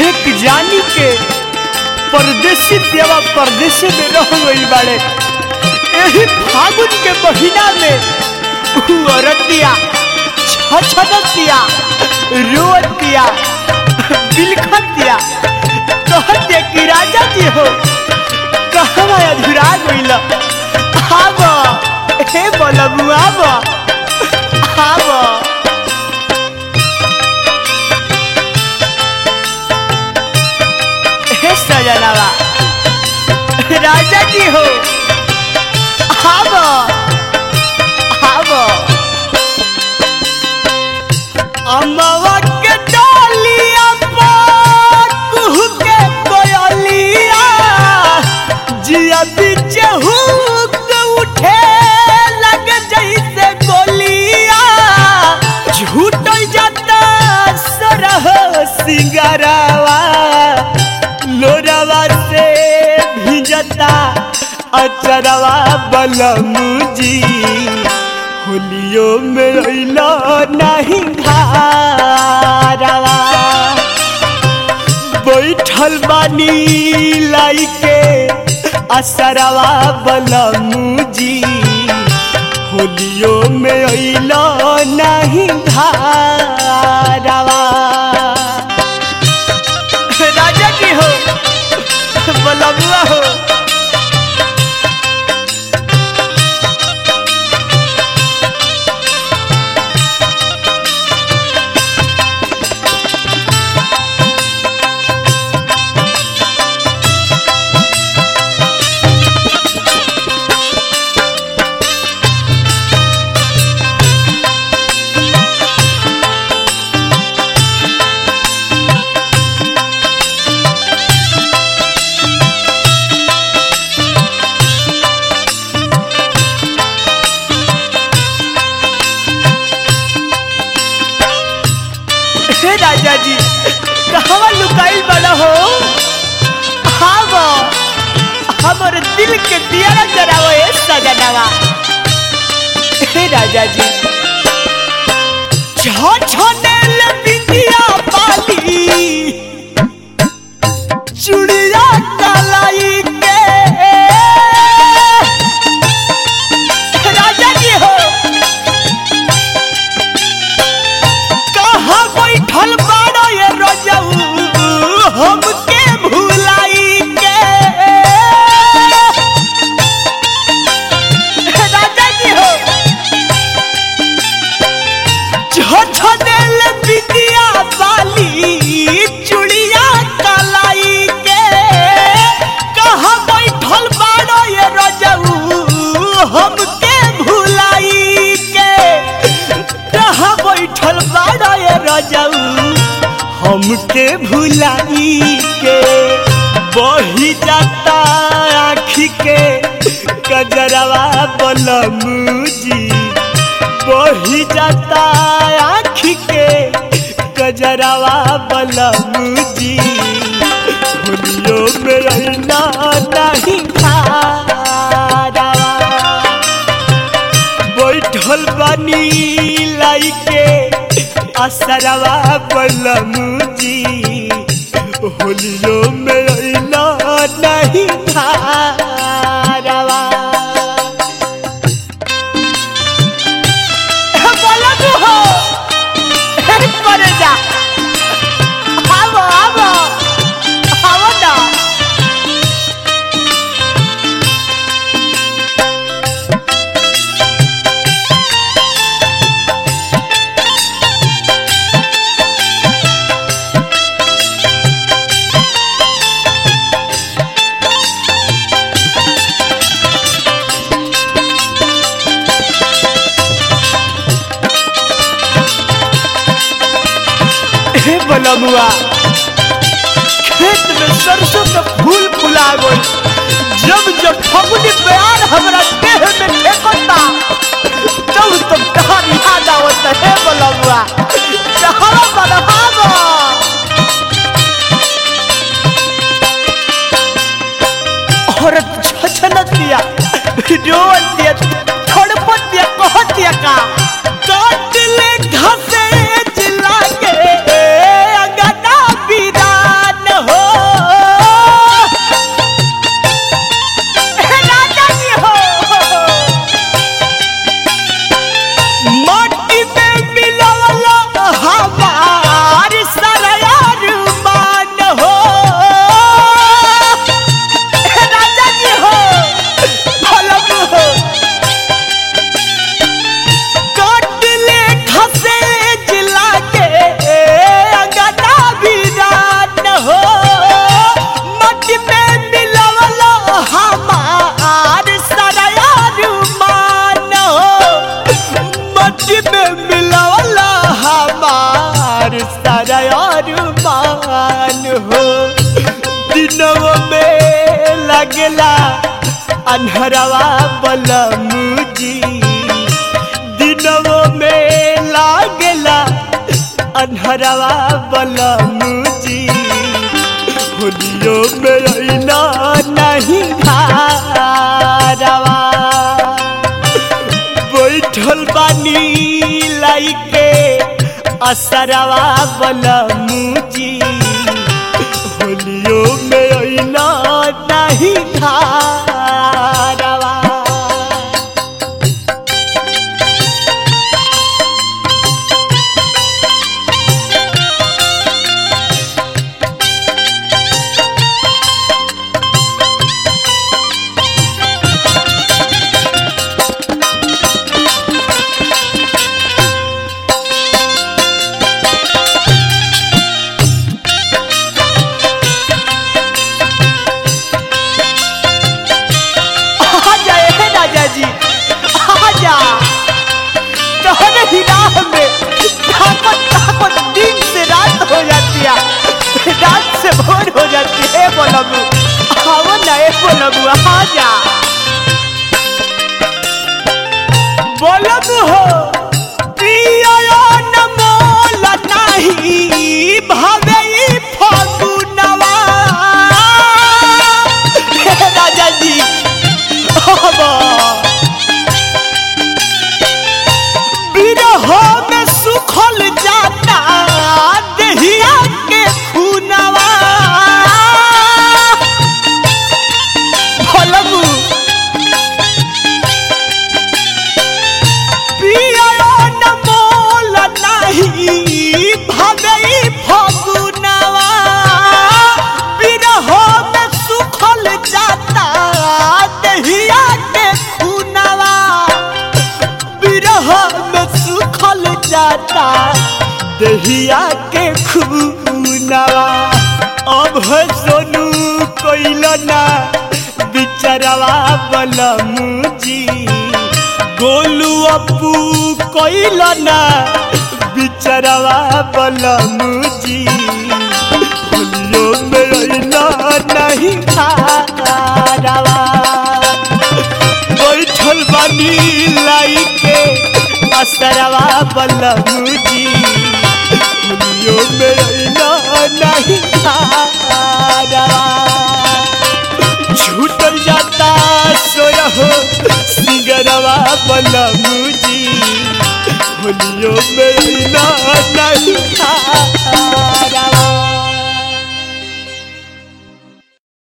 एक जानी के परदेसी देवा परदेसी में रह गई बाड़े यही फागुन के महीना में उ औरतिया छछदतिया रोतिया बिलखतिया कहते कि राजा जी हो कहवा अधुरा गइल आब हे बलबू आब आब हे सजनवा राजा जी हो आब आब अमवा के डालिया पर कुहू के कोयलिया जिया बीच हुक उठे लग जैसे गोलिया झूठ जाता सरह सिंगारावा लोरावा से भिजता अचरवा बलमुजी होलियो में अइलो नहीं धारावा बैठल बानी लाइके असरवा बलमुजी होलियो में अइलो नहीं धारावा राजा जी हो बलबुआ हो हे राजा जी कहवा लुकाइल बना हो हाँ हमर दिल के दिया जरावो ए सजनवा हे राजा जी छो छो नेल बिंदिया पाली चुड़िया कलाई के राजा जी हो कहाँ बैठल बाड़ो ये रजऊ हमके भुलाई के राजा जी हो झोझनेल बिटिया वाली चुड़िया कलाई के कहाँ बैठल बाड़ो ये रजऊ हमके भुलाई के कहाँ बैठल बाड़ा ये रजऊ हमके भुलाई के बही जाता आँखी के कजरवा बलमुजी बही जाता आँखी के कजरवा बलमुजी होलियो में रहना नहीं खारवा बैठल बानी लाइके असरवा बलमुजी होलियो में अइलो नहीं धारवा हे बलमु हो हे परे जा आवो आवो आवो ना हे बलमुआ खेत में सरसों के फूल फुला गई जब जब फगुनी प्यार हमरा देह में फेंकता तब तब कहा याद आवत हे बलमुआ कहा बलहावा औरत छछनत दिया रोवत दिया थड़पत दिया कहत दिया का काट ले घसे जिला के अंगना बिरान लागेला अन्हरवा बलमुजी दिनवो में लागेला अन्हरवा बलमुजी होलियो में अइला नहीं धारवा बैठल बानी लाइके असरवा बलमुजी होलियो में अइला नहीं धारवा आजा ए राजा जी आजा तोहरे ही राह में ताकत ताकत दिन से रात हो जाती है रात से भोर हो जाती है बोलबू आओ ना ए बोलबू आजा बोलबू हो पिया न मोल नाही भावे ई फगुनवा हे राजा जी बाबा बिरह में सुखल जाता दहिया के खूनवा भलबू पिया न मोल नाही भगई फगुनवा बिरह में सुखल जाता दहिया के खूनवा बिरह में सुखल जाता दहिया के खूनवा अब है सोनू कोइल ना बिचरवा बलमुजी गोलू अपू कोइल ना बिचरवा बलमुजी होलियो में अइला नहीं खारवा बैठल बानी लाइके असरवा बलमुजी दुनियो में अइला नहीं खारवा छूटल जाता सोरहो सिंगरवा बलमुजी होलियो में अइला नहीं खारवा